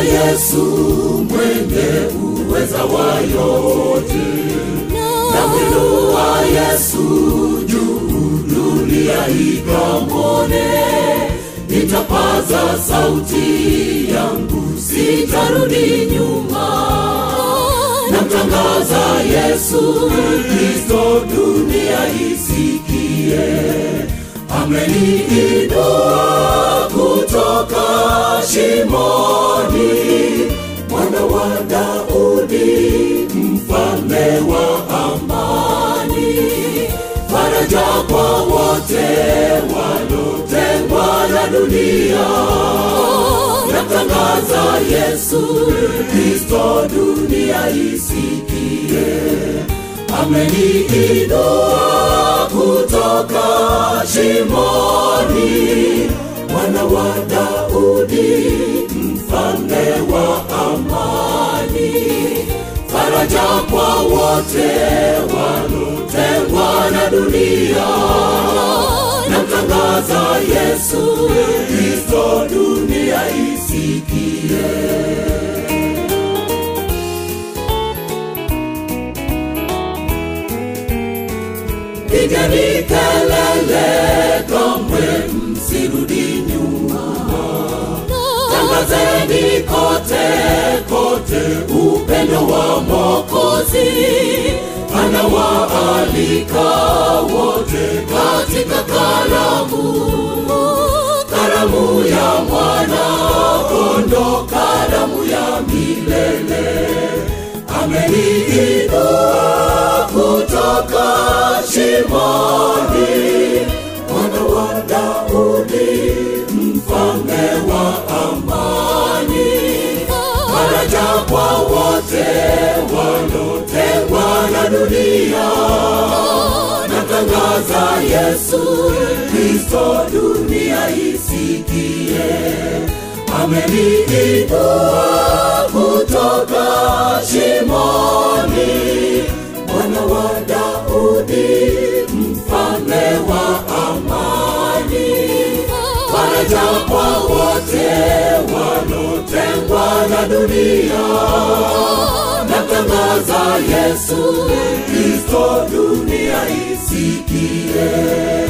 Yesu mwenye uweza wa yote, namwinua Yesu juu, dunia ikamwone. Nitapaza sauti yangu, sitarudi nyuma namtangaza Yesu Kristo, dunia isikie. Ameniinua kutoka shimoni, mwana wa Daudi, mfalme wa amani, faraja kwa wote walotengwa na dunia namtangaza Yesu Kristo, dunia isikie. Ameniinua kutoka shimoni, mwana wa Daudi, mfalme wa amani, faraja kwa wote walotengwa na dunia namtangaza Yesu Kristo, dunia isikie. Pigeni kelele, kamwe msirudi nyuma, tangazeni kote kote upendo wa Mwokozi anawaalika wote katika karamu, karamu ya mwana kondo, karamu ya milele. Ameniinua kutoka shimoni, mwana wa Daudi, mfalme wa amani, faraja kwa wote walotengwa na dunia. Natangaza Yesu Kristo, dunia isikie. Ameniinua kutoka shimoni, mwana wa Daudi, mfalme wa amani, faraja kwa wote walotengwa na dunia. Natangaza Yesu Kristo, dunia isikie.